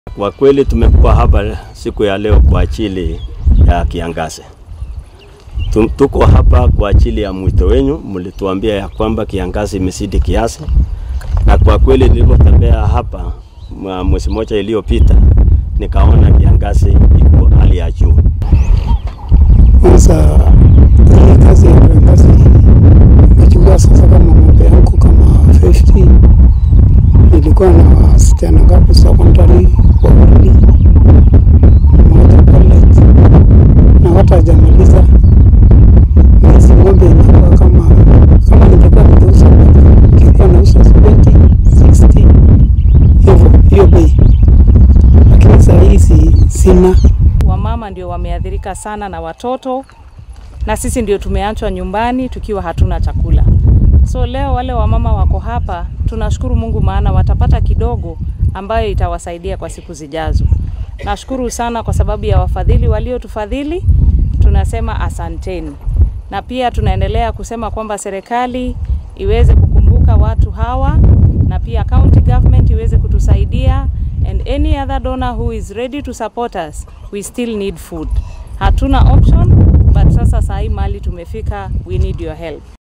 Kwa kweli tumekuwa hapa siku ya leo kwa ajili ya kiangazi. Tum- Tuko hapa kwa ajili ya mwito wenyu, mlituambia ya kwamba kiangazi imezidi kiasi, na kwa kweli nilipotembea hapa mwa- mwezi mmoja iliyopita nikaona kiangazi iko hali ya juu. Kwanza hii kazi ya kiangazi imechukua sasa kama ng'ombe yangu kama 50 nilikuwa na wasichana ngapi secondary wawili mmoja college na hata hajamaliza hizi ng'ombe inakuwa kama kama ningekuwa nimeuza moja ningekuwa nauza 70 60 hivyo hiyo bei, lakini saa hizi sina Wamama ndio wameathirika sana na watoto, na sisi ndio tumeachwa nyumbani tukiwa hatuna chakula. So leo wale wamama wako hapa, tunashukuru Mungu maana watapata kidogo ambayo itawasaidia kwa siku zijazo. Nashukuru sana kwa sababu ya wafadhili waliotufadhili, tunasema asanteni, na pia tunaendelea kusema kwamba serikali iweze kukumbuka watu hawa na pia county government iweze kutusaidia and any other donor who is ready to support us we still need food hatuna option but sasa saa hii mali tumefika we need your help